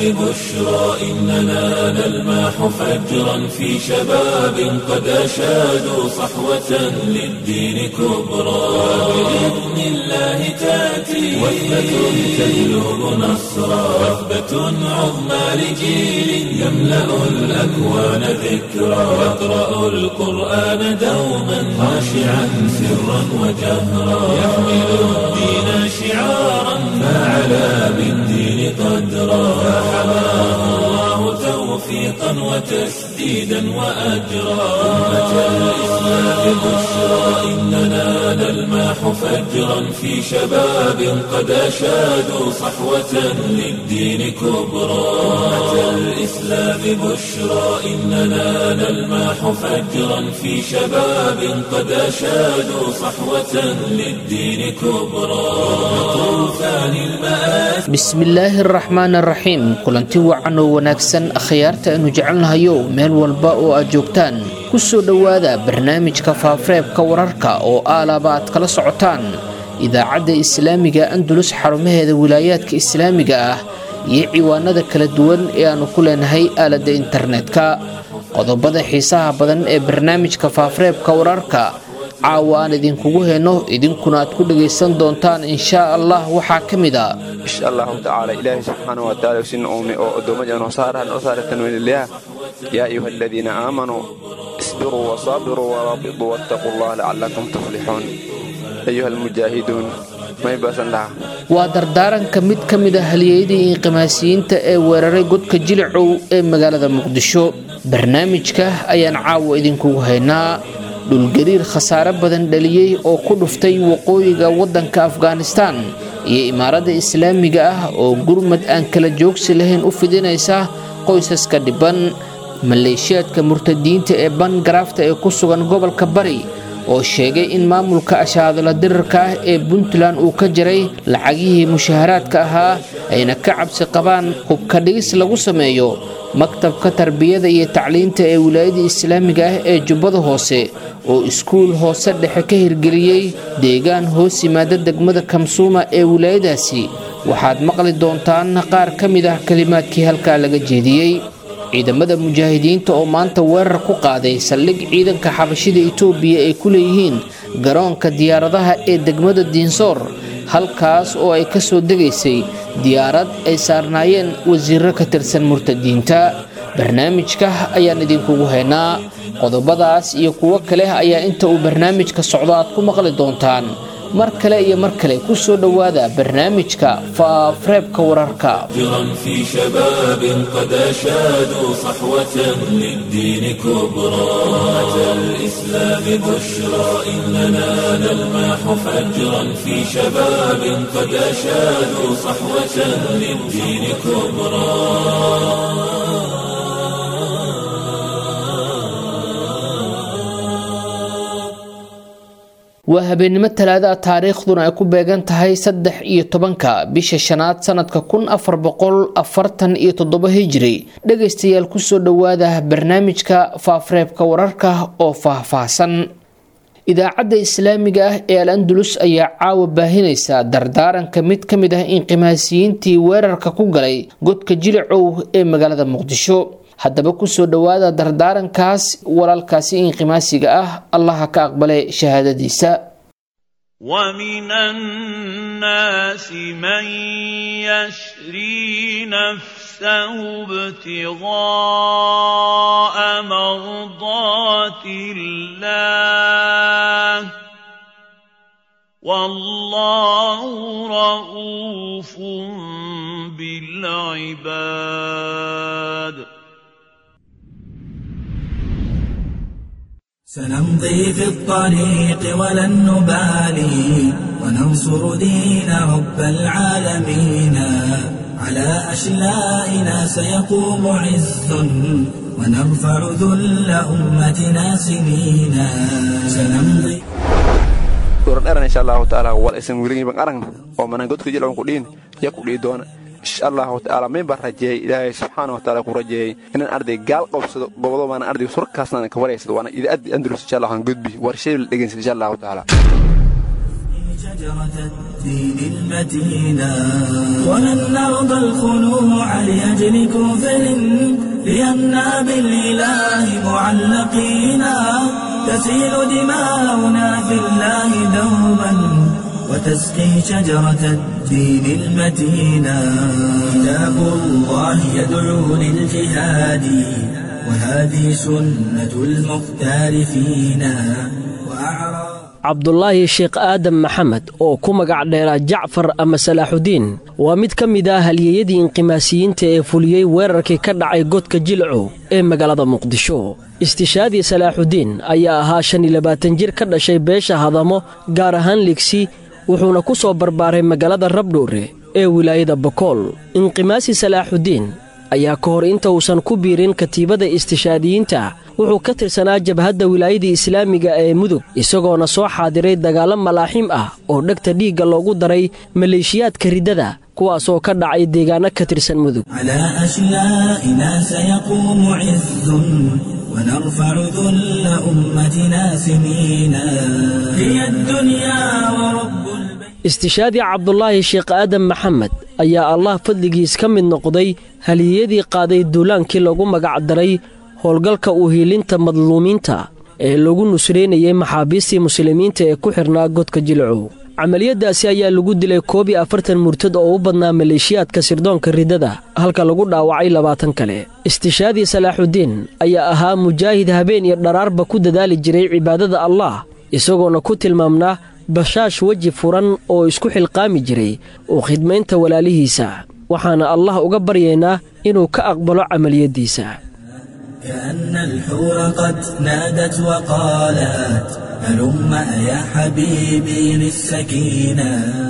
بشرى إننا نلمح فجرا في شباب قد أشادوا صحوة للدين كبرى بإذن الله تأتي وثبة تهلب نصرا وثبة عظمى لجيل يملأ الأكوان ذكرا يقرأ القرآن دوما خاشعا سرا وجهرا يحمل الدين شعارا فعلى بالدين قدرا فحماه الله توفيقا وتسديدا وأجرا أمة الإسلام بشرى إننا نلمح فجرا في شباب قد أشادوا صحوة للدين كبرى أمة الإسلام بشرى إننا نلمح فجرا في شباب قد أشادوا صحوة للدين كبرى طوفان المآسي bismillaahi araxmaan araxiim kulanti wacan oo wanaagsan akhyaarta aynu jecelnahayo meel walba oo aad joogtaan ku soo dhowaada barnaamijka faafareebka wararka oo aalaba aad kala socotaan idaacadda islaamiga andulus xarumaheeda wilaayaadka islaamiga ah iyo ciwaanada kala duwan ee aannu ku leenahay aaladda internetka qodobada xiisaha badan ee barnaamijka faafareebka wararka caawa aan idinkugu heyno idinkuna aad ku dhagaysan doontaan inshaa allah waxaa ka mid a insha allahu tacaala ilaahay subxaana wa taala usina uume oo addoommada noo saarahan noo saara tanwiinillah yaa ayuha aladiina aamanuu isbiruu wasaabiruu waraabituu wattaquu allah lacallakum tuflixuun ayuha almujaahiduun may baasan dhaha waa dardaaranka mid ka mid a halyeeyadii inqimaasiyiinta ee weeraray godka jilicow ee magaalada muqdisho barnaamijka ayaan caawa idinkugu haynaa dhulgariir khasaare badan dhaliyey oo ku dhuftay waqooyiga waddanka afghanistaan iyo imaaradda islaamiga ah oo gurmad aan kala joogsi lahayn u fidinaysa qoysaska dhibban maleeshiyaadka murtadiinta ee bangaraafta ee ku sugan gobolka bari oo sheegay in maamulka ashaadala dirarka ah ee puntland uu ka jaray lacagihii mushaharaadka ahaa ayna ka cabsi qabaan hubka dhigis lagu sameeyo maktabka tarbiyada iyo tacliinta ee wilaayada islaamiga ah ee jubbada hoose oo iskuul hoose dhexe ka hirgeliyey deegaan hoos yimaada degmada kamsuuma ee wilaayadaasi waxaad maqli doontaan qaar ka mid ah kalimaadkii halkaa laga jeediyey ciidamada mujaahidiinta oo maanta weerar ku qaaday saldhig ciidanka xabashida itoobiya ay ku leeyihiin garoonka diyaaradaha ee degmada diinsoor halkaas oo ay ka soo degaysay diyaarad ay saarnaayeen wasiiro ka tirsan murtadiinta barnaamijka ayaan idinkugu haynaa qodobadaas iyo kuwo kale ayaa inta uu barnaamijka socdo aad ku maqli doontaan mar kale iyo mar kale ku soo dhowaada barnaamijka faafareebka wararka فجرا في شباب قد أشادوا صحوة للدين كبرى أمة الإسلام بشرى إننا نلمح فجرا في شباب قد أشادوا صحوة للدين كبرى waa habeennimo talaada taariikhduna ay ku beegan tahay saddex iyo tobanka bisha shanaad sanadka kun afar boqol afartan iyo toddoba hijiri dhegaystayaal kusoo dhowaada barnaamijka faafareebka wararka oo faahfaahsan idaacadda islaamiga ah ee al andulus ayaa caawa baahinaysa dardaaranka mid ka mid ah inqimaasiyiintii weerarka ku galay godka jilicow ee magaalada muqdisho haddaba kusoo dhowaada dardaarankaas walaalkaasi inqimaasiga ah allaha ka aqbale shahaadadiisa ومن الناس من يشري نفسه ابتغاء مرضات الله والله رؤوف بالعباد سنمضي في الطريق ولن نبالي وننصر دين رب العالمين على أشلائنا سيقوم عز ونرفع ذل أمتنا سنينا سنمضي dheran insha allahu taala wal isan wiligin ban aragna oo manan godka jilcon kudhiin ya kudhii doona insha allahu taala min baan rajeeyey ilaahay subxaana wa taala ku rajeeyey inaan arday gaal qabsado gobodo baana arday surkaasna ka waraysado waana idaacaddi andalus insha allah aan gudbi war shay la dhegeysan insha allahu taala شجرة الدين المتينا ولن نرضى الخنوع لأجل كفر لأننا بالإله معلقينا تسيل دماؤنا في الله دوما وتسقي شجرة الدين المتينا كتاب الله يدعو للجهاد وهذه سنة المختار فينا وأعرى cabdulaahi sheekh aadan maxamed oo ku magac dheeraa jacfar ama salaaxudiin waa mid ka mid ah halyeeyadii inqimaasiyiinta ee fuliyey weerarkii ka dhacay godka jilcow ee magaalada muqdisho istishaadii salaaxudiin ayaa ahaa shan iyo labaatan jir ka dhashay beesha hadamo gaar ahaan ligsi wuxuuna ku soo barbaaray magaalada rabdhowre ee wilaayada bokool inqimaasi salaaxudiin ayaa ka hor inta uusan ku biirin katiibada istishaadiyiinta wuxuu ka tirsanaa jabhadda wilaayadii islaamiga ee mudug isagoona soo xaadiray dagaallo malaaxiim ah oo dhegta dhiigga loogu daray maleeshiyaadka riddada kuwaasoo ka dhacay deegaanno ka tirsan mudug على أشيائنا سيقوم عز ونرفع ذل أمتنا سنينا هي الدنيا ورب البيت istishaadii cabdulaahi sheekh aadan maxamed ayaa allah fadligiis ka mid noqday haliyadii qaaday duulaankii lagu magac daray howlgalka uhiilinta madluumiinta ee lagu nusraynayay maxaabiistii muslimiinta ee ku xidhnaa godka jilcow camaliyadaasi ayaa lagu dilay koob iyo afartan murtad oo u badnaa maleeshiyaadka sirdoonka riddada halka lagu dhaawacay labaatan kale istishaadii salaaxudiin ayaa ahaa mujaahid habeen iyo dharaarba ku dadaali jiray cibaadada allah isagoona ku tilmaamnaa bashaash weji furan oo isku xilqaami jiray oo khidmaynta walaalihiisa waxaana allah uga baryaynaa inuu ka aqbalo camaliyaddiisa كأن الحور قد نادت وقالت هلم يا حبيبي للسكينة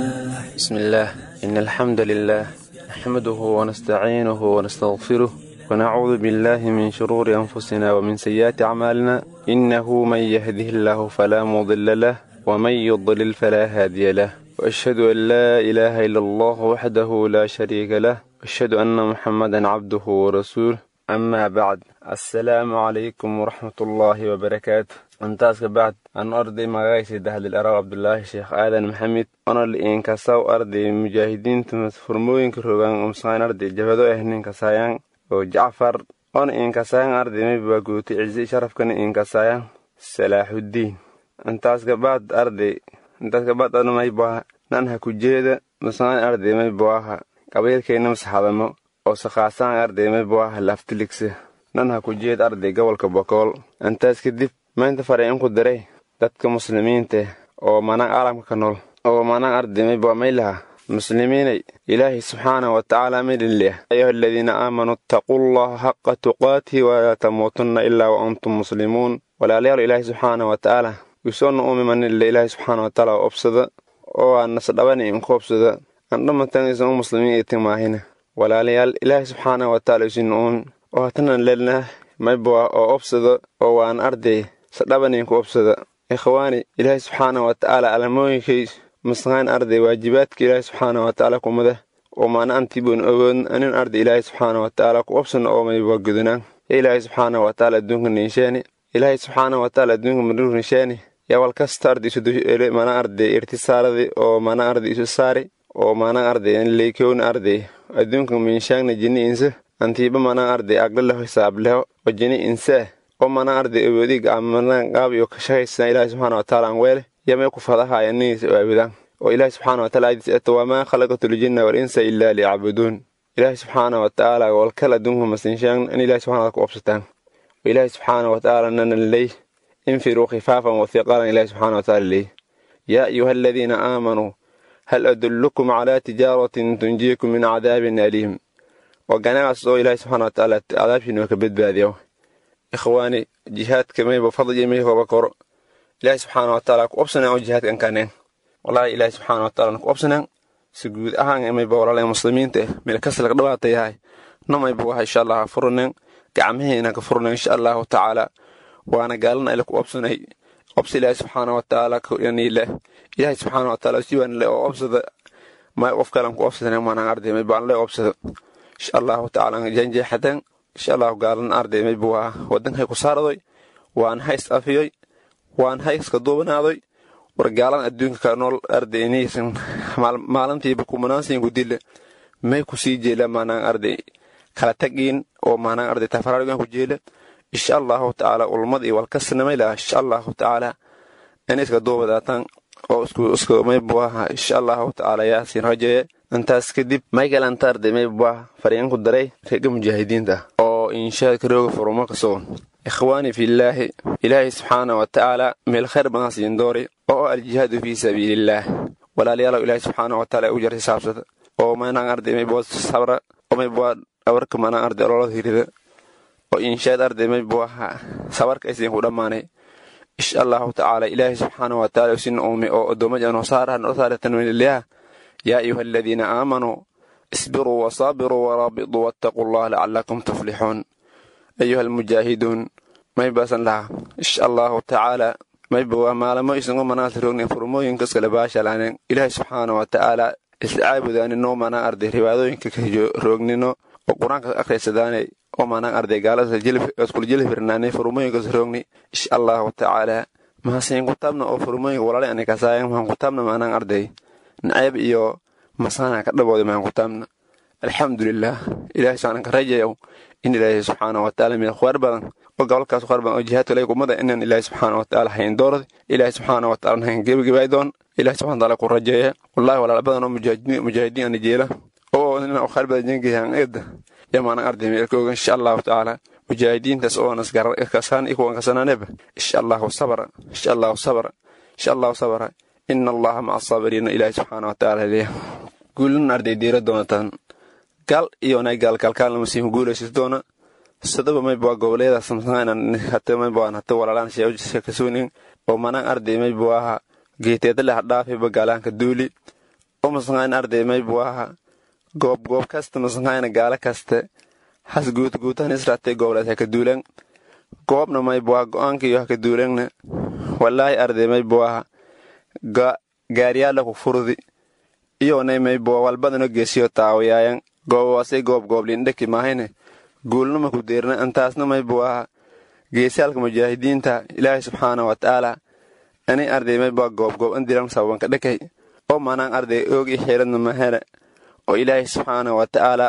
بسم الله إن الحمد لله نحمده ونستعينه ونستغفره ونعوذ بالله من شرور أنفسنا ومن سيئات أعمالنا إنه من يهده الله فلا مضل له ومن يضلل فلا هادي له وأشهد أن لا إله إلا الله وحده لا شريك له وأشهد أن محمدا عبده ورسوله أما بعد السلام عليكم ورحمة الله وبركاته intaas ka bacd aan arday magacaysa dahdil araw cabdulaahi sheekh aadan maxamed ona liinkasaw arday mujaahidiinta furmooyinka rogaan umsaan arday jabado ah ninkasaayaan oo jacfar ona iinkasaayaan arday mayba guutay ciise sharafkana iinkasaayan salaaxuddiin intaas ka bacd arday intaas ka bacd ana maybaha nan ha ku jeeda musaan arday maybawaha qabiilkayna masaxadamo oo sakhaasaan arday maybawaha laftiligsa nan ha ku jeed arday gobolka bokool intaas kadib maanta faray inku diray dadka muslimiinta oo manaan caalamka ka nool oo manaan ardimay baa maylaha muslimiinay ilaahay subxaana wa tacaala maydhinleh ayuha aladiina aamanuu ittaquu llaha xaqa tuqaatihi walaa tamuutunna ilaa wa antum muslimuun walaalayaal ilaahay subxaana wa tacaala wisoonna uumimanille ilaahay subxaana wa tacaala obsada oo aan nasdhabani inku obsada andhamatan isan u muslimiin itimaahina walaalayaal ilaahay subxaana wa tacaala isina uumin oo hatanan lelnah mayboa oo obsada oo waan arday sadhabaninku obsada ikhwaani ilaahay subxaana wa tacaala alamooyinkay masqaan arday waajibaadka ilaahay subxaana wa tacaala kumada oo maana antiboon ogoodn anin arday ilaahay subxaana wa tacaala ku obsana oo mayba gudunaan ya ilaahay subxaana wa tacaala adduunka ninshaani ilaahay subxaana wa tacaala adduunka madhur ninshaani yaa wal kasta arday isu mana arday irtisaaladi oo mana arday isu saari oo mana arday leykowna arday adduunka minshaangna jini insa antiiba mana arday agdhaleho hisaableho oo jini insee oo mana arday awoodi gacmanaan qaab iyo ka shaqaysan ilaahay subxaana wa tacaala aan weele yamay ku fadahaaya niniisa oo aabudaan oo ilaahay subxaana wa taala aadiis eto wamaa khalaqatu ljinna wal insa ilaa liyacbuduun ilaahay subxaana wa tacaala walkal adduunka masinshaan in ilaahay subxana ku obsataan oo ilaahay subxaana wa tacaala nanan ley infiruu khifaafan wa hiqaalan ilaahay subxaana wa tacaala ley yaa ayuha aladiina aamanuu hal adullukum calaa tijaaratin tunjiikum min cadaabin aliim waa ganacas oo ilaahay subxaana wa tacaala cadaabshiina ka badbaadiyo ikhwaani jihaadka mayba fadli may hoba koro ilaahay subxaana wa tacaala ku obsanaan oo jihaadkan kaneen wallaahi ilaahay subxaana wa tacaala ku obsanaan si guud ahaan mayba walaalaha muslimiinta eh meel kasta laga dhawaata yahay namayba waxa insha allah ha furneen gacmaheena ka furneen insha allahu tacaala waana gaalana ila ku obsanay obsa ilaahay subxaana wa tacaala kaniile ilaahay subxaana wa tacaala si waan le oo obsada may qof kalan ku obsadane maanaan arday mayba aan le obsada insha allahu tacaala janjeexateen insha allahu gaalan arday mayba waa wadankay ku saaradoy waan hays afiyoy waan hayska duubanaadoy war gaalan adduunka ka nool arday inaysan maalintiiba kumanaansiin ku dila may ku sii jeela maanaan arday kala tagiin oo maanaan arday tafaraarugan ku jeela insha allahu tacaala ulmad iyo walkasnamay laha insha allahu tacaala in iska duubadaataan oo isku maybuaha insha allahu tacaala yaasiin rajaye intaas kadib michael anta arday maybuah faryaanku daray reega mujaahidiinta oo inshaa karooga furuma kasoon ikhwaani fillaahi ilaahay subxaana wa tacaala meel khayr badan siin doori oo aljihaadu fii sabiilillaah walaalayaalow ilaahay subxaana wa tacaala u jartay saabsada oo maynaan arday maybua sabra oo maybua dhawarka maanaan arday ololada hirida oo inshaad arday maybuaha sabarka aysiin ku dhammaanay insha allahu tacaala ilaahay subxaana wa tacaala usin uume oo addoommada noo saaraha noo saara tanwiinillah yaa ayuha aladiina aamanuu isbiruu wasaabiruu waraabituu wattaquu allah lacalakum tuflixuun ayuha almujaahiduun may baasan laha insha allahu tacaala mayba waa maalamo isunga manaasa roognen furmooyinkas kale baashalaaneen ilaahay subxaana wa tacaala isla caabudaaninoo manaa arday riwaadooyinka ka roognino oo qur-aanka akhriysadaane oo manaan arday gaaladaskula jeli firnaanay furmooyinkas roogni insha allahu tacaala mahasiin kutaabna oo furmooyinka walaalay ani kasaayan mahan kutaabna maanaan arday nacayb iyo masaana ka dhabooda mahan kutaabna alxamdulilah ilahay subxaana ka rajayow in ilaahay subxaana wa tacaala meel khwaar badan oo gobolkaas khwaar badan oo jihaadka lay kumada inaan ilaahay subxaana wa tacaala hayn doorad ilaahay subxaana wa tacaala hayn gebagabaay doon ilahay subxana taala ku rajeeya wallahi walaal badan oo mujaahidiin ana jeela oo inaan khwaar badan jengayan eeda yamaana arday meelkooga insha allahu tacaala mujaahidiintaas oo kasaan ikuwan kasanaaneba insha allahu sabra insha allahu sabra insha allahu sabra ina allaha maca asaabiriina ilaahay subxaana wa tacaala leeya guulin arday diira doonataan gal iyo nay gaalkalkaalna masiihu guulaysis doona sadaba maybaa goboleedaas hate maybaan hate walaalaan sheekasuunin oo manaan arday maybuaha geeteedale hadhaafiba gaalaanka duuli oo masangaan arday maybuaha goob goob kasta masangaana gaala kaste has guutguutan israatay goboleed haka duulan goobna maybuaha go'aanka iyo haka duulanna walaahi arday maybuaha gaariyaala ku furdi iyonay maybua walbadano geesiyo taawayaayan goobawaasay goob gooblindheki maahayne guulnama ku deerna intaasna maybuaha geesaalka mujaahidiinta ilaahay subxaana wa tacaala anay arday maybua goobgoob indiran sababanka dhekay oo manaan arday oogi xiradna mahele oo ilaahay subxaana wa tacaala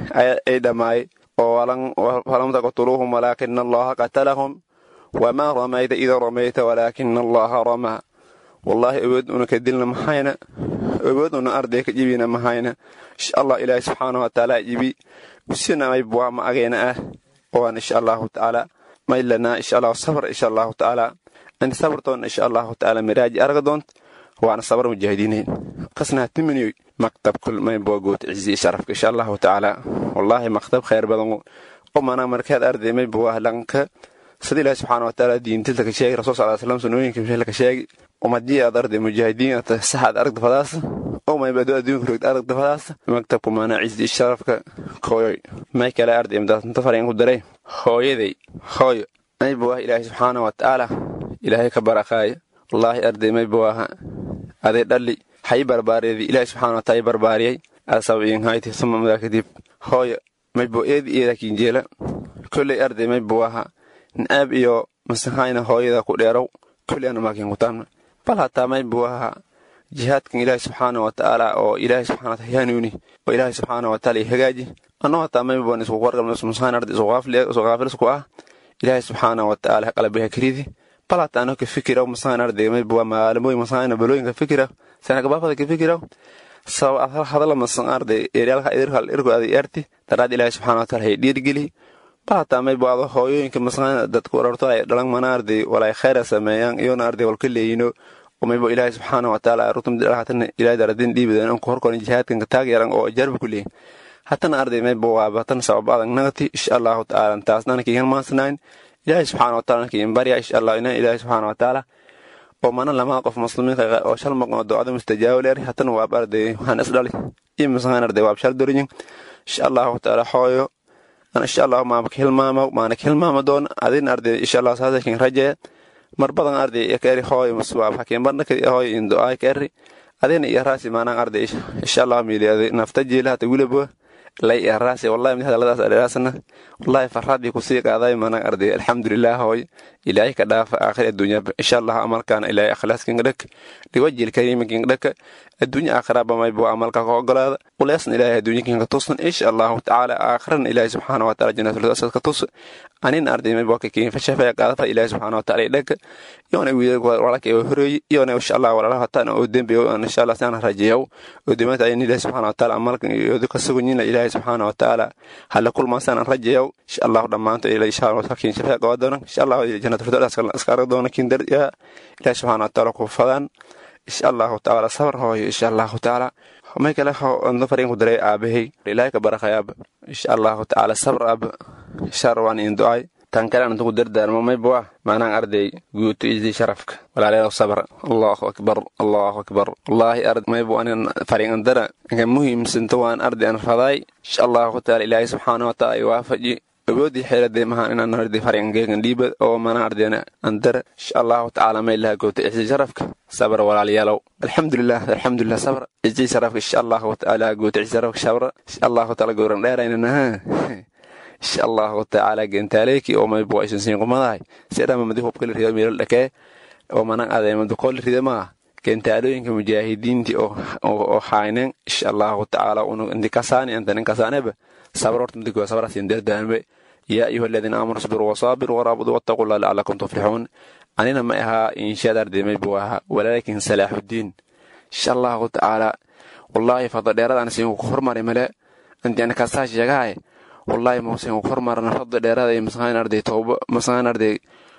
ay dhammaay oo falam taqtuluuhum walaakina allaha qatalahum wamaa ramayta ida ramayta walaakina allaha ramaa wallaahi awood una ka dilna mahayna awood una arday ka jibina mahayna insha allah ilaahay subxaana wa tacaala jibi usina maybua ma agayna ah oan insha allahu tacaala maylanaa insha allahu sabr insha allahu tacaala ani sabrtoon insha allahu tacaala miraaji arga doont waana sabar mujaahidiinayn qasnaa timiniyoy maktab kul maybua goot cizi sharafka insha allahu tacaala wallaahi maktab khayr badan oo manaa markaad arday maybua lanka sida ilaahi subxaana wa tacaala diintilta ka sheegi rasul sal slam sunooyinka mishel ka sheegi umadii aad arday mujaahidiin ata saxaad aragta fadaasa oo maybado adduunka rogta aragta fadaasa maktabku maanaa cizi sharafka kooyoy may kale arday imdaasnta faryan ku daray hooyaday hooyo maybuah ilaahi subxaana wa tacaala ilaahay ka barakaaya wallaahi arday maybuaha aday dhalli hay barbaariyadi ilaahi subxana wa taala barbaariyay asabiinhayti suma madaa kadib hooyo maybo eedi eeda kinjeela kolley arday maybuaha nacaab iyo masahayna hooyada ku dheerow kolley ana maakin kutaamna bal hataa maybuaha jihaadkan ilaahi subxaana wa tacaala oo ilaahi subxana wa taala hanuuni oo ilaahi subxaana wa taala hagaaji annoo hataa maybuan isku warqabna masahayn arday isu qaafilisku ah ilaahi subxaana wa tacaala qalbiha karidi bal hataa ano ka fikiraw masahayn arday maybua maalamooyin masahayna balooyinka fikira sanagabaafada ka fikiraw sabab hadala masan arday eryaalka idirkal irku aday erti daraad ilaahi subxana wa taala hay dhiirgeli bal hataa maybuado hooyooyinka masahayna dadku wararto ay dhalan mana arday walay khayra sameeyaan iyona arday walka leeyino maybo ilaahi subxaana wa taala rutumdhahatana ilaahi daradin dhiibidan anku horkorin jihaadkan taag yaran oo jarba ku leeyin hatana arday maybo waabatan sabab adag nagati insha allahu tacaala taasnana kiigan maansanayn ilaahi subxaana wa taala kiin barya insha allah ina ilaahi subxaana wa taala oo mana lamaa qof muslimiinka oo shal maqan oo ducada mustajaabo leer hatana waab arday waxaan isdhali iyo masahan arday waab shal doriyin insha allahu taala hooyo insha allahu maama hilmaama maana hilmaama doon adin arday insha allah saasa kiin rajeya mar badan arday kaeri hooy maswaab hakiin barnakadi hooy in du'aay kaeri adina iyo raasi maanaan arday insha allah miili nafta jiila hata wilabo lay eraasi wallahi mid hadalladaas adheeraasna wallahi farxadii kusii qaaday manag arday alxamdulilah hooy ilaahay ka dhaafa aakhir adduunya insha allah amalkaana ilaahay akhlaaskinga dhak liwajil kariiminkinga dhaka adduunya aakhiraba maybu amalka ka ogolaada uleesna ilaahay adduunyakinka tusna insha allahu tacaala aakhirana ilaahay subxaana wa taala jannatul ka tus anin arday maybu kakiin fashafaya qaadafa ilaahay subxaana wa taala dhaka yoona wiilal walaalka oo horeeyay yoona insha allah walaalaha hataan oo dembiyo insha allah saan rajiyow oo dimanta ayin ilaahay subxaana wa taala amalkan iyo ka sugunyin ilaahay subxaana wa taala hala kulmaasaan rajiyow insha allah dhammaanta ilaahay insha allah kakiin shafaya qaadana insha allah jannatul firdaus iska arag doona kiin dar ilaahay subxaana wa taala ku fadaan insha allahu tacaala sabar hooyo insha allahu tacaala may kale ando fariin ku daray aabahay ilaahay ka barakhayaaba insha allahu tacaala sabr aaba insha rawaan in du'ay tan kale antu ku dardaarmo may buwa maanaan arday guuto isii sharafka walaalayaal sabra allahu akbar allahu akbar wallahi ard may bu anin fariin andara inka muhiimsanta waan arday an raday insha allahu tacaala ilaahay subxaana wa taala ay waafaji awoodii xeeladee mahaan inaan arday faringeegan dhiiba oo mana ardayna andara insha allahu tacaala may laha goota isi sharafka sabra walaalayaalow alxamdulilah alxamdulilah sabra isi sharafka insha allahu tacaala goota isi sharafka sabra insha allahu tacaala gowran dheeraynanaha insha allahu tacaala gentaaleeki oo may buwa isan siin qumadahay sidhama madi hubkala rido meelal dhakee oo manan adeemadu kool rida maa gentaalooyinka mujaahidiinti oo hayneen insha allahu tacaala unu inti kasaani anta nin kasaaneba sabr horta midi kooda sabra siin dardaanbe yaa ayuha aladiina aamanuu isbiruu wasaabiruu waraabuduu wattaquu llah lacalakum tuflixuun anina ma ahaa inshaad ardemay buu ahaa walaakin salaaxuddiin insha allahu tacaala wallaahi fadla dheeradaan siinkuku hormari male inti ana kasaa sheegahay wallaahi mausinkuku hormarana fadla dheerada iyo masqaan arday tooba masqaan arday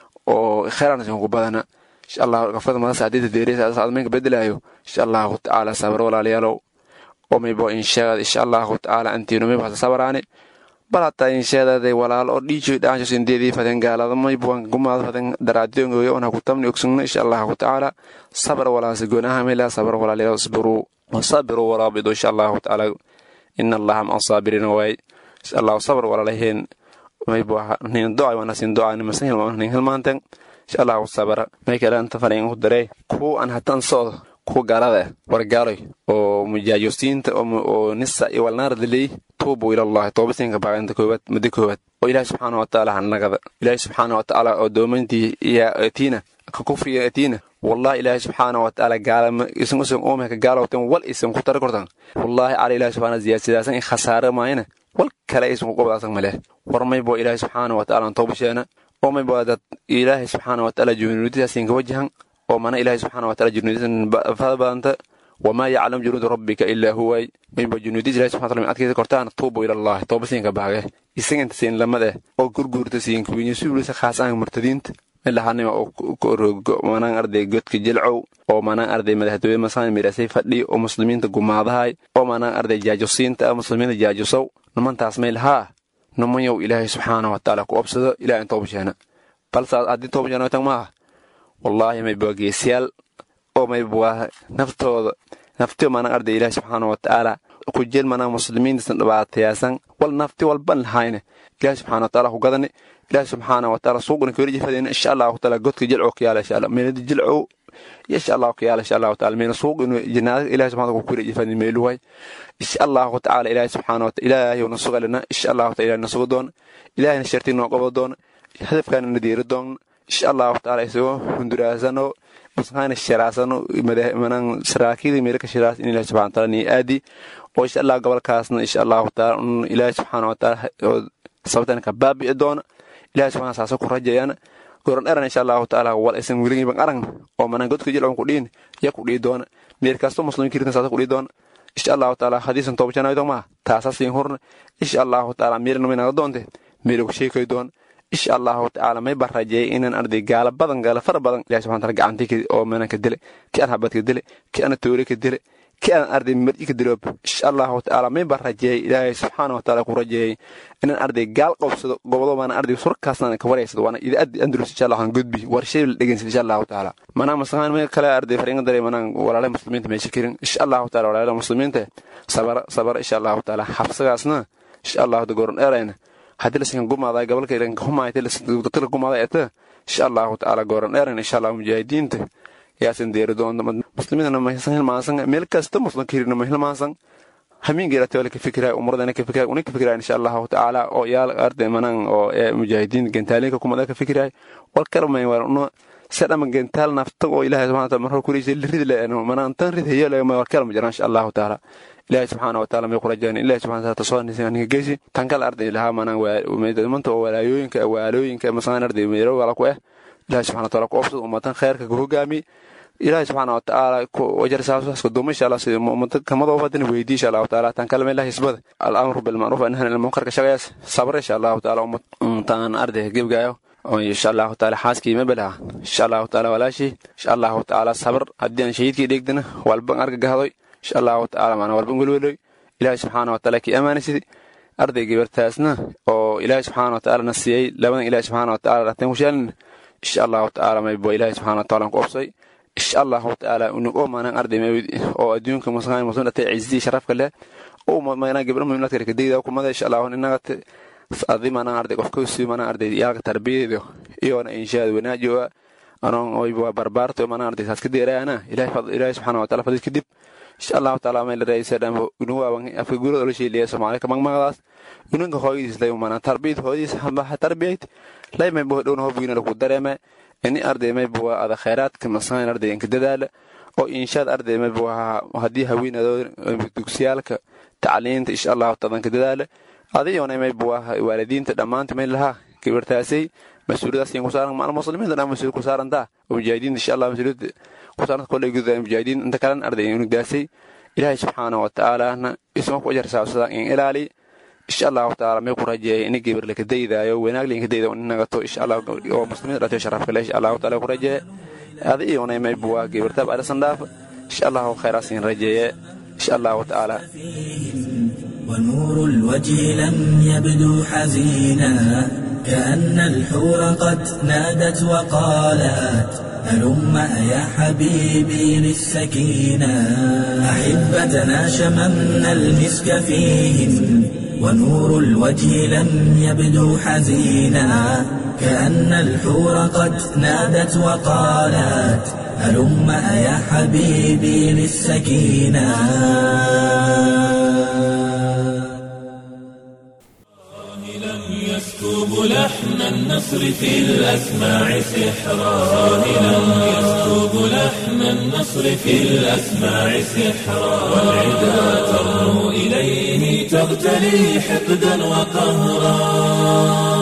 oo kheeraan siinkuku badana insha allahu gafrada madasa hadii deereysa admaynka bedelaayo insha allahu tacaala sabr walaalayaalow omaybo insheegad insha allahu tacaala antiinomay sabaraani bal hataa insheedaday walaal oo dhiijoy dhaanshos indeedii faden gaaladamaybwan gumaad faden daraadiongoyo ona ku tamni ogsugna insha allahu tacaala sabr walaase goonaha mela sabr walaalayaal isbiruu wasabiruu waraabidu insha allahu tacaala ina allaha maca saabiriina waay insha allahu sabr walaalaheen maybo nin do'ay wanasin do'ani masan hilmanin hilmaanten insha allahu sabra may kale anta fariin ku daree kuu an hatan socdo kuwa gaalada wargaaloy oo mujaajosiinta oo nisa iyo walnaardaley tuubu ilallahi toobasinka baaqinta koowaad muddo koowaad oo ilaahi subxaana wa tacaala hanagada ilaahi subxaana wa tacaala oo doomantii iyo atiina ka kufriga atiina wallahi ilaahi subxaana wa tacaala gaalama isan usan oomeka gaalowten wal isan ku tara kortan wallahi cala ilaahi subxaana ziyaasadaasan in khasaare maayana wal kale isan ku qobdaasan maleh war maybo ilaahi subxaana wa tacaala toobasheena oo maybo dad ilaahi subxaana wa tacaala junuudidaasinka wajahan oo mana ilaahi subxaana wa taala junuudisan fada badanta wamaa yaclam junuuda rabbika ilaa huway mayba junuudis ilahi subxana taala adkaysa kortaan tuubu ilallahi tooba siinka baage isaganta siin lamade oo gurguurta siin kuwinya suulisa khaasaan murtadiinta milahanima oo rogo manaan arday godka jilcow oo manaan arday madaxtooye masaan mirasay fadhi oo muslimiinta gumaadahay oo manaan arday jaajosiinta muslimiinta jaajosow nimantaas may lahaa nimanyow ilaahay subxaana wa taala ku obsado ilaah in toobasheena balse haddii toobasheena tan maaha wallaahi mayba geesyaal oo mayba naftooda nafti manaan arday ilaahi subxaana wa tacaala ku jeel manaan muslimiintasan dhibaatayaasan wal nafti walban lahayne ilaahi subxaana wa taala ku gadane ilaahi subxaana wa taala suuqna kaweli jifadeen insha allahu taala godka jilcow ka yaala insha allah meelada jilcow insha allahu ka yaala insha allahu taala meena suuq inu jinaada ilaahi subxaana ku kuri jifadeen meeluway insha allahu tacaala ilaahi subxaana wa taala ilaahay na sugalina insha allahu taala ilaahay na sugo doona ilaahayna shartii noo qabo doona hadafkaana na diiri doona insha allahu tacaala isagoo hunduraasano masqaana shiraasano manan saraakiida meelka shiraas in ilahi subxana taala nii aadi oo insha allah gobolkaasna insha allahu taala un ilaahi subxaana wa taala oo sabtan ka baabi'i doona ilahi subxana saasa ku rajayana goran eran insha allahu taala wal isan weligiiban aragna oo manan godka jilcon ku dhiin ya ku dhii doona meel kasto muslim kirtan saasa ku dhii doona insha allahu taala hadiisan toobashanaydo maa taasa siin hurna insha allahu taala meelna maynaga doonte meel ku sheekay doona insha allahu tacaala may baan rajeeyay inaan arday gaala badan gaala fara badan ilahi subxana taala gacantii oo meelan ka dile ki aan habad ka dile ki aan toore ka dile ki aan arday mar'i ka diloob insha allahu tacaala may baan rajeeyay ilaahay subxaana wa taala ku rajeeyay inaan arday gaal qabsado gobodo baana arday surkaasna ka wareysado waana idaadi andalus insha allahu gudbi warshay la dhegeysan insha allahu tacaala manaa masaqaan may kale arday fariinga daray manaan walaalaha muslimiinta meesha kirin insha allahu taala walaalaha muslimiinta sabara sabara insha allahu taala xabsagaasna insha allahu goron dheerayna haddii lasinka gumaaday gobolka ilanka humaayta dadka gumaaday eta insha allahu tacaala gooran dheeran insha allahu mujaahidiinta yaasan deeri doonta muslimiintana ma hilmaasan meel kasta muslimka hirina ma hilmaasan hamiingeeratoola ka fikiraay umuradana ka fikiraay una ka fikiraay insha allahu tacaala oo yaal arday manan oo ee mujaahidiin gentaalinka kumada ka fikiraay wal kalmay war uno sadhama gentaal nafta oo ilaahay subxana wataala marka kuliisa rid leeno manaan tan rid heyo leema war kalma jiraan insha allahu tacaala ilaahay subxaana wataala may kurajaan ilaahay subxana wataala tasoo nisanka geysi tan kale arday lahaa manaan manta oo walaayooyinka waalooyinka masaan arday meero wala ku eh ilaahay subxana wataala ku obsad ummatan khayrka ku hogaami ilaahay subxaana watacaala wajarsaasaska duuma insha allah sida ummada kamadoo fadina weydii insha allahu taala tan kale meelaha hisbada al-amru bilmacruuf anahana ilmunkarka shaqayaas sabr insha allahu taala ummataan arday gebgaayo insha allahu taala xaaskii mabelaha insha allahu taala walaashii insha allahu taala sabr haddii aan shahiidkii dheegdana walban argagahadoy insha allahu taala maana walban welweloy ilaahay subxaana wataala kii ammaanaysid arday gabartaasna oo ilaahay subxaana wataala na siiyey labadan ilaahay subxaana wataala rateen kushaalin insha allahu taala maybo ilaahay subxaana wataala ku obsay insha allahu tacaala unugo maanan arday oo adduunka muslimaan muslim dhatay ciisidii sharafka leh oo maana gabdho muhiimnaadka kadegda kumada insha allahu inaga adi maanan arday qofka sii maanan arday yaalka tarbiyadeedo iyoona inshaad wanaajoa anoon oyba barbaarto maanan arday saas ka deeraana ilaahay subxaana wataala fadid kadib insha allahu taala meel raisa dhambo unuwaaban afka gurada ola sheeliya soomaali kamagmagadaas unanka hooyadiis lay maanan tarbiyad hooyadiis hambaha tarbiyad lay maybo dhowna hobgiina lagu dareeme ini arday maybuwa ada khayraadka masaan arday inka dadaala oo inshaad arday maybuwa haddii haweenado dugsiyaalka tacliinta insha allahu taala ka dadaala adiyoona maybuwa waalidiinta dhammaanta may lahaa gabartaasay mas-uuliyadaas ku saaran maal muslimiinta dhan mas-uul ku saarantaa oo mujaahidiinta insha allah mas-uuliyadda ku saaran kolley gudaa mujaahidiin inta kalena arday unugdaasay ilaahay subxaana wa tacaalana isma ku ajar saabsadaa in ilaali insha allahu taala may ku rajeeya ini gabar laka daydaayo wanaag linka dayda nagato insha allah oo muslimiinta dhatayo sharafka leh insha allahu taala ku rajeeya adi iyona may buwa gabartaab arisan dhaaf insha allahu khayraasiin rajeeye insha allahu tacaala ونور الوجه لم يبدو حزينا كأن الحور قد نادت وقالت هلم يا حبيبي للسكينة أحبتنا شممنا المسك فيهم ونور الوجه لم يبدو حزينا كأن الحور قد نادت وقالت هلم يا حبيبي للسكينة يسكب لحن النصر في الأسماع سحرا صاهلا يسكب لحن النصر في الأسماع سحرا والعدا ترنو إليه تغتلي حقدا وقهرا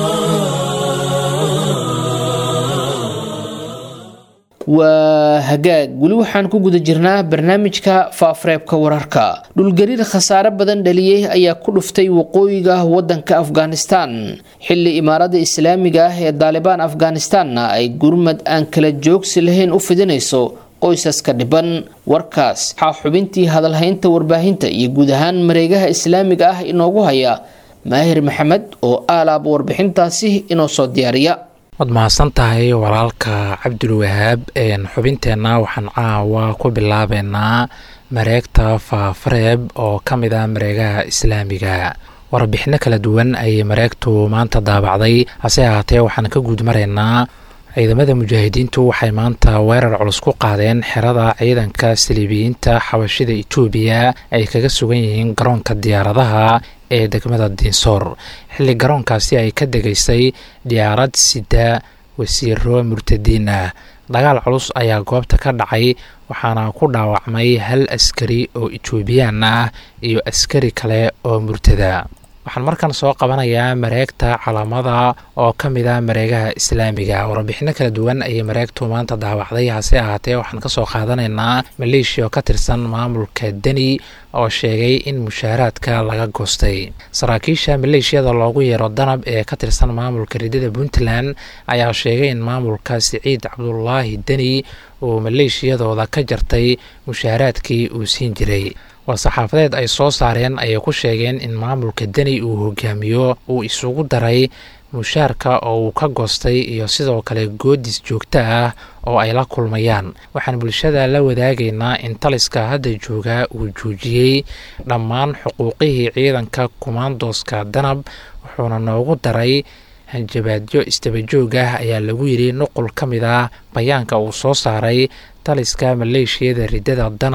waa hagaag weli waxaan ku guda jirnaa barnaamijka faafareebka wararka dhulgariir khasaare badan dhaliyey ayaa ku dhuftay waqooyiga wadanka afghanistan xili imaarada islaamiga ah ee daalibaan afghanistanna ay gurmad aan kala joogsi lahayn u fidinayso qoysaska dhiban warkaas waxaa xubintii hadalhaynta warbaahinta iyo guud ahaan mareegaha islaamiga ah inoogu haya maahir maxamed oo aalaaba warbixintaasi inoo soo diyaariya waad mahadsan tahay walaalka cabdulwahaab xubinteenna waxaan caawa ku bilaabeynaa mareegta faafareeb oo ka mid ah mareegaha islaamiga warbixino kala duwan ayay mareegtu maanta daabacday hase ahaatee waxaan ka guud maraynaa ciidamada mujaahidiintu waxay maanta weerar culus ku qaadeen xerada ciidanka saliibiyiinta xabashida itoobiya ay kaga sugan yihiin garoonka diyaaradaha ee degmada diinsoor xilli garoonkaasi ay ka degaysay diyaarad sida wasiiro murtadiin ah dagaal culus ayaa goobta ka dhacay waxaana ku dhaawacmay hal askari oo etoobiyaan ah iyo askari kale oo murtada waxaan markan soo qabanayaa mareegta calaamada oo ka mid ah mareegaha islaamiga warbixino kala duwan ayay mareegtu maanta daawacday hase ahaatee waxaan kasoo qaadanaynaa maleeshiya oo ka tirsan maamulka deni oo sheegay in mushaaraadka laga goostay saraakiisha maleeshiyada loogu yeero danab ee ka tirsan maamulka ridada puntland ayaa sheegay in maamulka siciid cabdulaahi deni uu maleeshiyadooda ka jartay mushaaraadkii uu siin jiray war-saxaafadeed ay soo saareen ayay ku sheegeen in maamulka deni uu hogaamiyo uu isugu daray mushaarka oo uu ka goostay iyo sidoo kale goodis joogto ah oo ay la kulmayaan waxaan bulshada la wadaagaynaa in taliska hadda jooga uu joojiyey dhammaan xuquuqihii ciidanka kumaandooska danab wuxuuna noogu daray hanjabaadyo istabajoog ah ayaa lagu yidhi nuqul ka mid ah bayaanka uu soo saaray taliska maleeshiyada ridada danab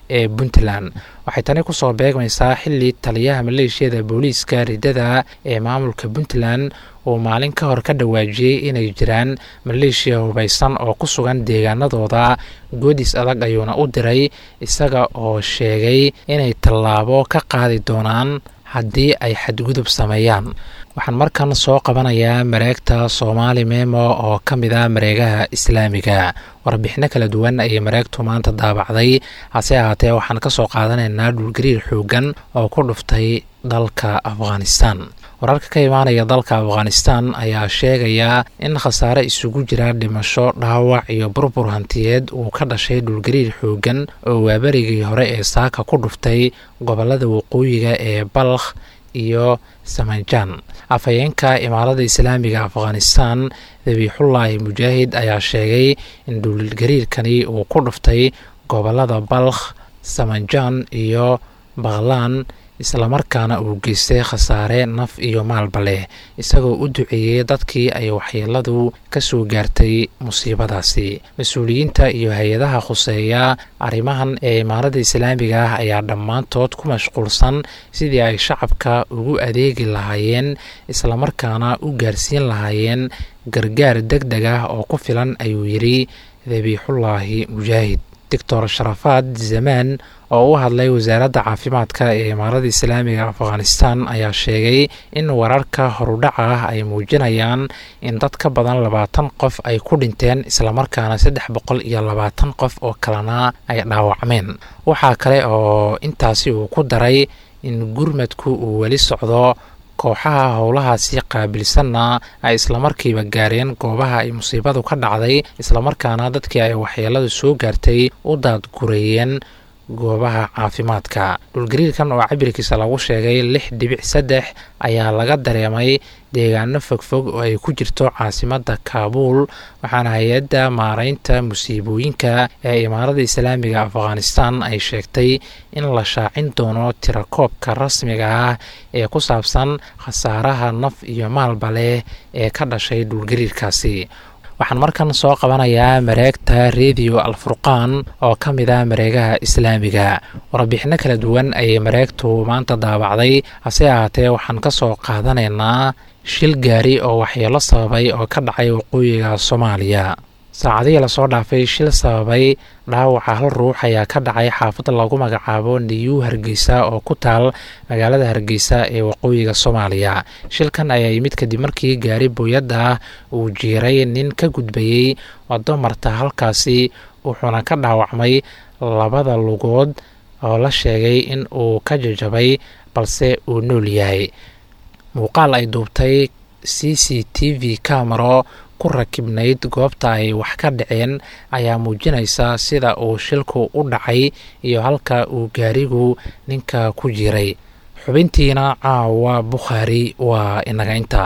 ee puntland waxay tani kusoo beegmaysaa xili taliyaha maleeshiyada booliiska riddada ee maamulka puntland uu maalin ka hor ka dhawaajiyey inay jiraan maleeshiya hubaysan oo ku sugan deegaanadooda goodis adag ayuuna u diray isaga oo sheegay inay tallaabo ka qaadi doonaan haddii ay xadgudub sameeyaan waxaan markan soo qabanayaa mareegta soomaali memo oo ka mid ah mareegaha islaamiga warbixino kala duwan ayay mareegtu maanta daabacday hase ahaatee waxaan ka soo qaadanaynaa dhulgariir xoogan oo ku dhuftay dalka afghanistan wararka ka imaanaya dalka afghanistan ayaa sheegaya in khasaare isugu jira dhimasho dhaawac iyo burbur hantiyeed uu ka dhashay dhulgariir xoogan oo waaberigii hore ee saaka ku dhuftay gobolada waqooyiga ee balkh iyo samanjan afhayeenka imaarada islaamiga afghanistan dabiixullaahi mujaahid ayaa sheegay in dhulgariirkani uu ku dhuftay gobolada balkh samanjan iyo bakhlaan islamarkaana uu geystay khasaare naf iyo maalba leh isagoo u duceeyey dadkii ay waxyeeladu ka soo gaartay musiibadaasi mas-uuliyiinta iyo hay-adaha khuseeya arrimahan ee imaarada islaamiga ah ayaa dhammaantood ku mashquulsan sidii ay shacabka ugu adeegi lahaayeen islamarkaana u gaarsiin lahaayeen gargaar deg deg ah oo ku filan ayuu yidhi dabiixullaahi mujaahid doctor sharafaad zamaan oo u hadlay wasaaradda caafimaadka ee imaarada islaamiga afghanistan ayaa sheegay in wararka horudhaca ah ay muujinayaan in dad ka badan labaatan qof ay ku dhinteen islamarkaana saddex boqol iyo labaatan qof oo kalena ay dhaawacmeen waxaa kale oo intaasi uu ku daray in gurmadku uu weli socdo kooxaha howlahaasi qaabilsanna ay islamarkiiba gaareen goobaha ay musiibadu ka dhacday islamarkaana dadkii ay waxyeeladu soo gaartay u daadgureeyeen goobaha caafimaadka dhulgariirkan oo cabirkiisa lagu sheegay lix dhibic saddex ayaa laga dareemay deegaano fogfog oo ay ku jirto caasimadda kaabuul waxaana hay-adda maareynta musiibooyinka ee imaarada islaamiga afghanistan ay sheegtay in la shaacin doono tirakoobka rasmiga ah ee ku saabsan khasaaraha naf iyo maalba leh ee ka dhashay dhulgariirkaasi waxaan markan soo qabanayaa mareegta rediyo alfurqaan oo ka mid ah mareegaha islaamiga warbixino kala duwan ayay mareegtu maanta daabacday hase ahaatee waxaan ka soo qaadanaynaa shil gaari oo waxyeelo sababay oo ka dhacay waqooyiga soomaaliya saacadihii lasoo dhaafay shil sababay dhaawaca hal ruux ayaa ka dhacay xaafad lagu magacaabo niyuu hargeysa oo ku taal magaalada hargeysa ee waqooyiga soomaaliya shilkan ayaa yimid kadib markii gaari booyadda ah uu jiiray nin ka gudbayey wado marta halkaasi wuxuuna ka dhaawacmay labada lugood oo la sheegay in uu ka jajabay balse uu nool yahay muuqaal ay duubtay c c t v camero ku rakibnayd goobta ay wax ka dhaceen ayaa muujinaysa sida uu shilku u dhacay iyo halka uu gaarigu ninka ku jiray xubintiina caawa bukhaari waa inaga inta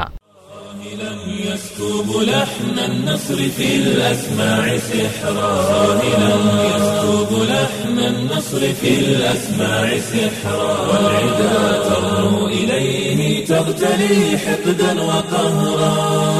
يسكب لحن النصر في الأسماع سحرا راهلا يسكب لحن النصر في الأسماع سحرا والعدا ترنو إليه تغتلي حقدا وقهرا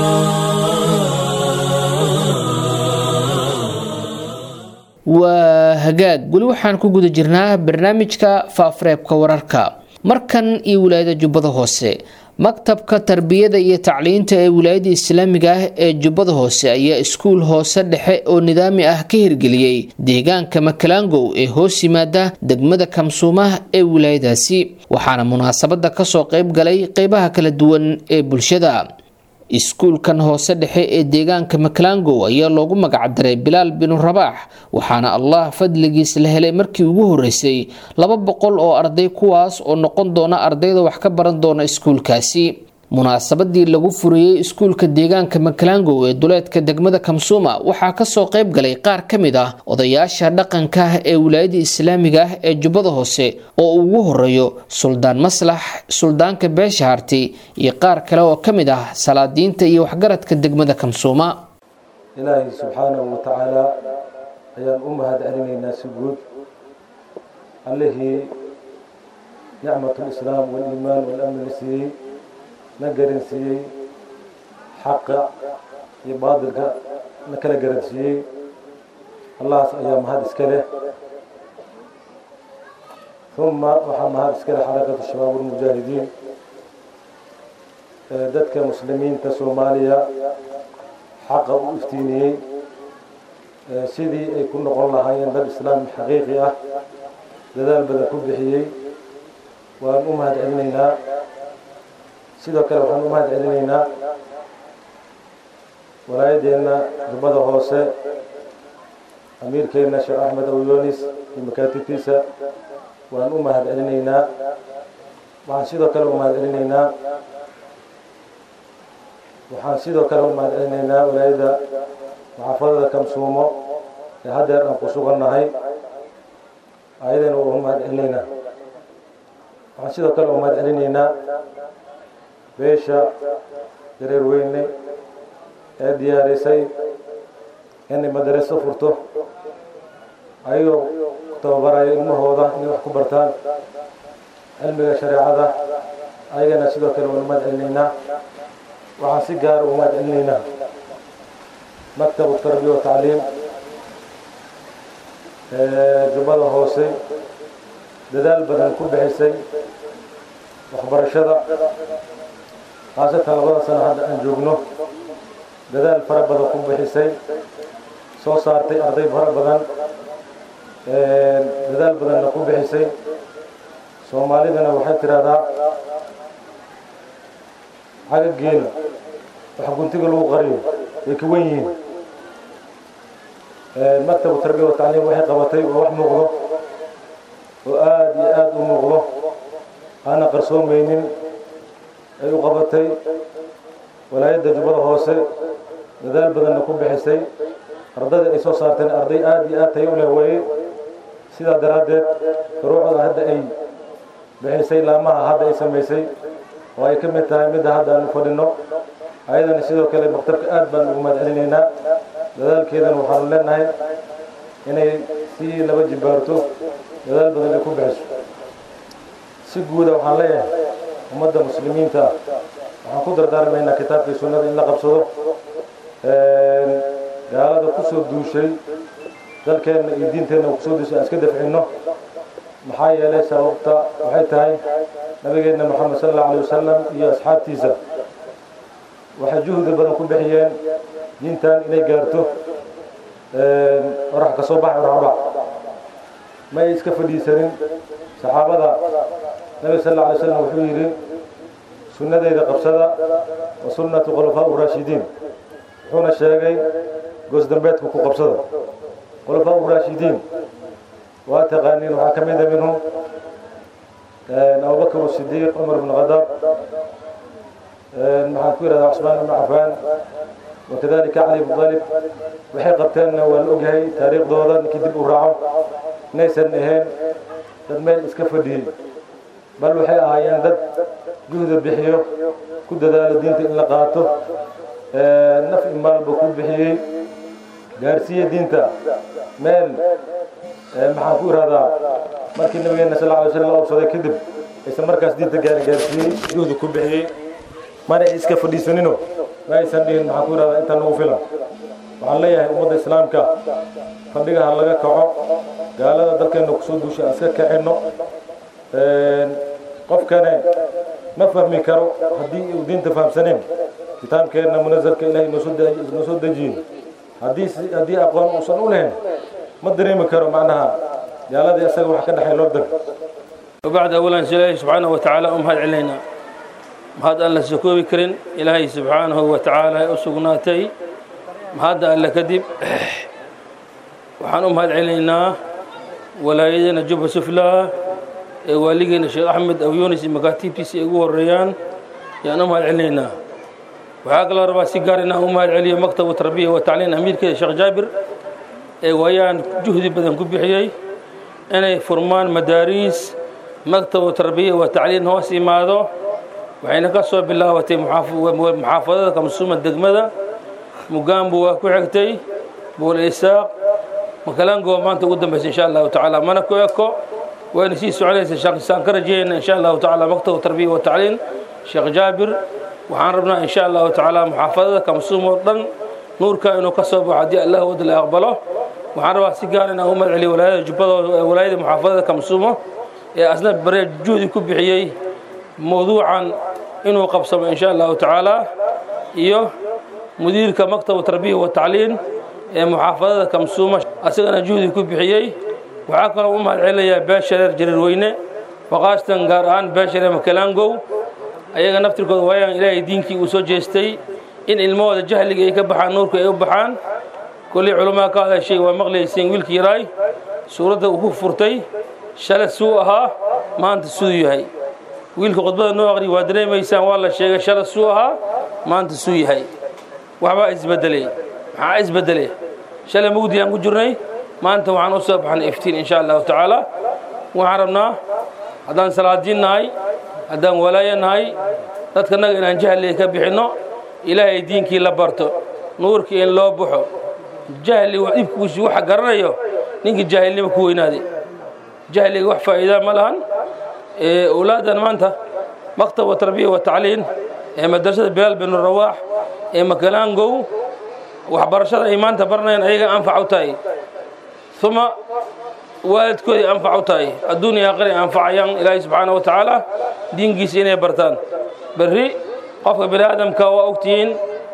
waa hagaag weli waxaan ku guda jirnaa barnaamijka faafareebka wararka markan iyo wilaayada jubbada hoose maktabka tarbiyada iyo tacliinta ee wilaayada islaamiga ah ee jubbada hoose ayaa iskuul hoose dhexe oo nidaami ah ka hirgeliyey deegaanka makalangow ee hoos yimaada degmada kamsuumaha ee wilaayadaasi waxaana munaasabada kasoo qeyb galay qeybaha kala duwan ee bulshada iskuulkan hoose dhexe ee deegaanka makalangow ayaa loogu magacdaray bilaal binu rabaax waxaana allah fadligiis la helay markii ugu horeysay laba boqol oo arday kuwaas oo noqon doona ardayda wax ka baran doona iskuulkaasi munaasabadii lagu furiyey iskuulka deegaanka makalangow ee duleedka degmada kamsuuma waxaa kasoo qeyb galay qaar ka mid ah odayaasha dhaqanka ah ee wilaayada islaamiga ah ee jubbada hoose oo ugu horeeyo suldaan maslax suldaanka beesha harti iyo qaar kale oo ka mid ah salaadiinta iyo waxgaradka degmada kamsuuma ilaahay subxaanahu wa tacaala ayaan u mahad celinaynaa si guud allihii nicmatulislaam waliimaan walamni siiyey na garansiiyey xaqa iyo baadilka na kala garansiiyey allahaas ayaa mahad iska leh uma waxaa mahad iskale xarakatu shabaab ulmujaahidiin dadka muslimiinta soomaaliya xaqa u iftiiniyey sidii ay ku noqon lahaayeen dad islaam xaqiiqi ah dadaal badan ku bixiyey waan u mahad celinaynaa sidoo kale waxaan u mahad celinaynaa walaayadeenna jubbada hoose amiirkeenna sheekh axmed awyoonis iyo makaatibtiisa waan u mahad celinaynaa waxaan sidoo kale u mahad celinaynaa waxaan sidoo kale u mahad celinaynaa walaayadda maxaafadada kamsuumo ee haddeer aan ku sugannahay ayadana waa u mahad celinaynaa waxaan sidoo kale u mahad celinaynaa beesha dareer weyne ee diyaarisay inay madaraso furto ayagoo ku tababaraya ilmahooda inay wax ku bartaan cilmiga shareecada ayagana sidoo kale waan u mahad celinaynaa waxaan si gaara u mahad celinaynaa maktabu tarbiya wa tacliim jubbada hoose dadaal badan ku bixisay waxbarashada khaasatan labada sano hadda aan joogno dadaal fara badan ku bixisay soo saartay arday fara badan dadaal badanna ku bixisay soomaalidana waxay tidhaahdaa xagga geela wax guntiga lagu qariyo way ka wen yihiin maktabu tarbiya wa tacliim waxay qabatay oo wax muuqdo oo aada iyo aada u muuqdo aana qarsoomaynin ay u qabatay walaayadda jubbada hoose dadaal badanna ku bixisay ardayda ay soo saarteen arday aada iyo aad tayo u leh weeye sidaa daraaddeed furuucda hadda ay bixisay laamaha hadda ay samaysay oo ay ka mid tahay midda hadda aan u fadhino ayadana sidoo kale maktabka aad baan ugu mahad celinaynaa dadaalkeedana waxaanu leenahay inay sii laba jibaarto dadaal badan ay ku bixiso si guuda waxaan leeyahay ummadda muslimiinta waxaan ku dardaarmaynaa kitaabkii sunnada in la qabsado gaalada ku soo duushay dalkeenna iyo diinteenna kusoo duushay aan iska dafcinno maxaa yeelay sababta waxay tahay nabigeenna moxamed sal allau alay wasalam iyo asxaabtiisa waxay juhdi badan ku bixiyeen diintan inay gaarto orax ka soo bax orax bax ma ay iska fadhiisanin saxaabada nabiga sal alla alay slam wuxuu yidhi sunnadeyda qabsada wa sunnatu khulafaa uraashidiin wuxuuna sheegay goosdambeedka ku qabsada khulafaa uraashidiin waa taqaaniin waxaa ka mida minhum abubakr sidiiq cumar bn khadaab maxaan ku yidhahdaa cusmaan ibn cafaan wakadalika cali bn talib waxay qabteenna waa la ogyahay taariikhdooda ninkii dib u raaco inaysan ahayn dad meel iska fadhiyey bal waxay ahaayeen dad juhda bixiyo ku dadaalo diinta in la qaato naf imaalba ku bixiyey gaarsiiye diinta meel maxaan ku ihahdaa markii nabigeena sal alay slam la obsaday kadib aysan markaas diinta gaari gaarsiiyey juhda ku bixiyey mana ay iska fadhiisanino ma aysan dhihin maxaan ku ihahdaa intaan nagu filan waxaan leeyahay ummadda islaamka fadhiga ha laga kaco gaalada dalkeenna kusoo duushay aan iska kacinno qofkane ma fahmi karo haddii uu diinta fahamsaneen kitaabkeenna munazalka ilahay noo soo dejiyin haddii haddii aqoon uusan u lahayn ma dareemi karo macnaha gaaladii isaga wax ka dhexay loo dag وبعد أولا إلهي سبحانه وتعالى أم هاد علينا هذا أن لسكوبي كرين إلهي سبحانه وتعالى أسقناتي هذا أن لكذب وحان أم هاد علينا ولا يدنا جب سفلا والينا الشيخ أحمد أو يونس مكاتب تيسي أقوى الريان يعني أم هاد علينا وعاقل ربا سيقارنا أم هاد عليا مكتب التربية والتعليم أمير كده الشيخ جابر ويان جهدي بدن كبحيي inay furmaan madaariis maktabu tarbiya wa tacliin hoos imaado waxayna ka soo bilaabatay muxaafadada kamsuuma degmada mugaambu waa ku xigtay buul isaaq makalango maanta ugu dambaysa insha allahu tacaala mana ku eko wayna sii soconaysa saan ka rajeyna insha allahu tacaala maktabu tarbiya wa tacliin sheekh jaabir waxaan rabnaa insha allahu tacaala muxaafadada kamsuum oo dhan nuurka inuu ka soo baxo haddii allah wada la aqbalo waxaan rabaa si gaar inaan u magaceliyo walaayada jubbada walaayada muxaafadada kamsuumo ee asna bare juhdi ku bixiyey mawduucan inuu qabsamo in sha allahu tacaala iyo mudiirka maktabu tarbiya wa tacliin ee muxaafadada kamsuuma asagana juhdi ku bixiyey waxaa kaloo u mahad celinayaa beeshareer jariirweyne waqaashtan gaar ahaan beeshareer makalaangow ayaga naftirkooda waayaan ilaahay diinkii uu soo jeestay in ilmahooda jahliga ay ka baxaan nuurka ay u baxaan kolley culamaa ka hadashay waa maqlayseen wiilkii yaraay suuradda uu ku furtay shalay suu ahaa maanta siduu yahay wiilka khudbada noo aqri waa dareemaysaan waa la sheegay shalay suu ahaa maanta suu yahay waxbaa isbedelay maxaa isbedelay shalay mugdi aan ku jirnay maanta waxaan u soo baxnay iftiin insha allahu tacaala waxaan rabnaa haddaan salaadiin nahay haddaan walaayo nahay dadkanaga inaan jahliga ka bixinno ilaahay diinkii la barto nuurkii in loo baxo jahli dhibkiisu waxa garanayo ninkii jaahilnimo ku weynaaday jahliga wax faa'iidaa ma lahan owlaaddan maanta maktab wa tarbiya wa tacliin ee madrasada bilaal binu rawaax ee makalaangow waxbarashada ay maanta baranayaan ayaga anfac u tahay uma waalidkoodii anfac u tahay adduuniya aqri anfacayaan ilaahay subxaana wa tacaala diinkiisa inay bartaan berri qofka bini aadamka waa ogtihiin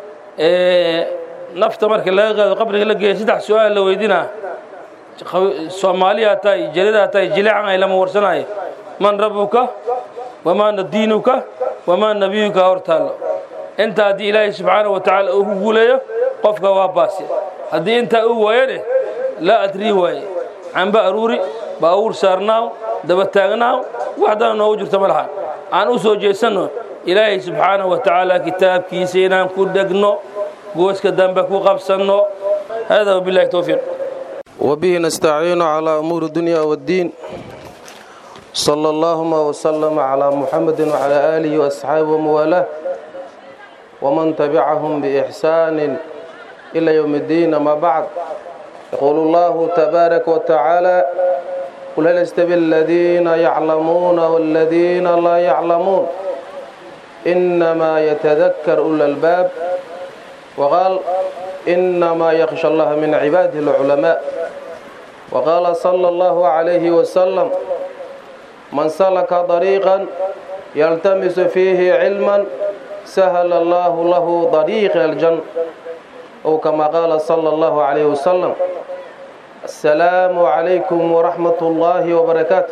nafta marka laga qaado qabriga la geeya saddex su-aal la weydinaa soomaaliyaa tahay jaridaa tahay jileecan ay lama warsanayo man rabuka wamaa diinuka wamaa nabiyuka hor taallo inta haddii ilaahay subxaana wa tacaala uu ku guuleeyo qofka waa baasi haddii intaa uu waayane laa adrii waaye camba aruuri baawuur saarnaaw daba taagnaaw waxdana noogu jirto ma laha aan u soo jeesanno ilaahay subxaana wa tacaala kitaabkiisa inaan ku dhegno gooska dambe ku qabsanno hada wabilahi towfiiq وبه نستعين على أمور الدنيا والدين صلى اللهم وسلم على محمد وعلى آله وأصحابه وموالاه ومن تبعهم بإحسان إلى يوم الدين ما بعد يقول الله تبارك وتعالى قل هل يستوي الذين يعلمون والذين لا يعلمون إنما يتذكر أولى الباب وقال إنما يخشى الله من عباده العلماء وقال صلى الله عليه وسلم من سلك طريقا يلتمس فيه علما سهل الله له طريق الجنة أو كما قال صلى الله عليه وسلم السلام عليكم ورحمة الله وبركاته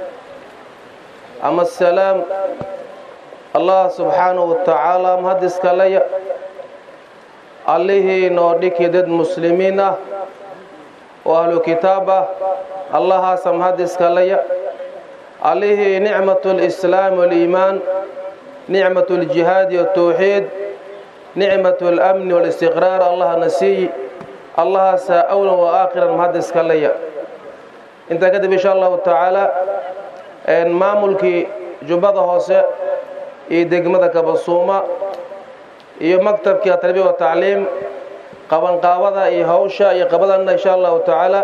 أما السلام الله سبحانه وتعالى مهدس كليا allihii noo dhiki dad muslimiin ah oo ahlu kitaab ah allahaasa mahadiskaleya allihii nicmatu lislaam waliimaan nicmatu ljihaadi watawxiid nicmatu alamni walistiqraar allahna siiyi allahaasa awlan wa aakhiran mahadiskaleya intaa kadib insha allahu tacaala maamulkii jubbada hoose iyo degmada kabasuuma iyo maktabkii tarbiya wa tacliim qabanqaabada iyo hawsha iyo qabadana insha allahu tacaala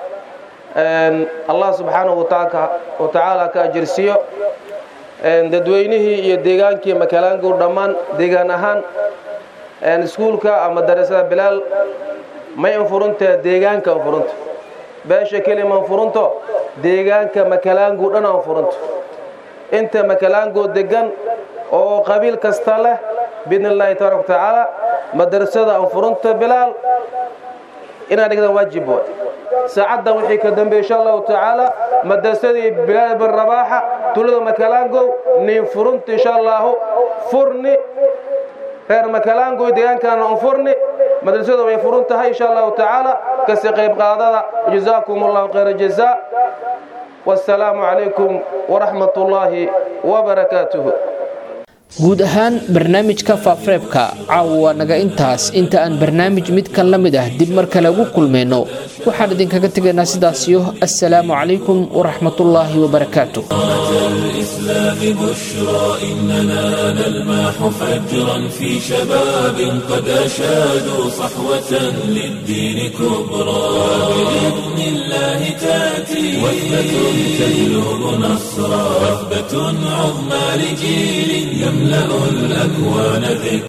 allah subxaanahu wa tacaala ka ajirsiiyo dadweynihii iyo deegaankii makalaangu dhammaan deegaan ahaan iskuulka ama darasada bilaal may infuruntae deegaanka infurunta beesha kelima infurunto deegaanka makalaangu dhan infurunto inta makalaango degan oo qabiil kasta leh biidn illaahi tabaaraka watacaala madrasada anfurunta bilaal inaad dhigdaan waajib waay saacaddan wixii ka dambeeye insha allahu tacaala madrasadii bilaal bin rabaaxa tulada makalaangow nin furunta insha allahu furni reer makalaangow deegaankaana anfurni madrasada way furun tahay insha allahu tacaala kasi qayb qaadada jazaakum allahu khayra jazaa wassalaamu calaykum waraxmat ullaahi wabarakaatuhu guud ahaan barnaamijka faafareebka caawa waa naga intaas inta aan barnaamij midkan la mid ah dib mar kale ugu kulmayno waxaan idinkaga tegaynaa sidaasiyo assalaamu calaykum waraxmatullaahi wabarakaatu الإسلام بشرى إننا نلمح فجرا في شباب قد أشادوا صحوة للدين كبرى بإذن الله تأتي وثبة تجلب نصرا وثبة عظمى لجيل يملأ الأكوان ذكرا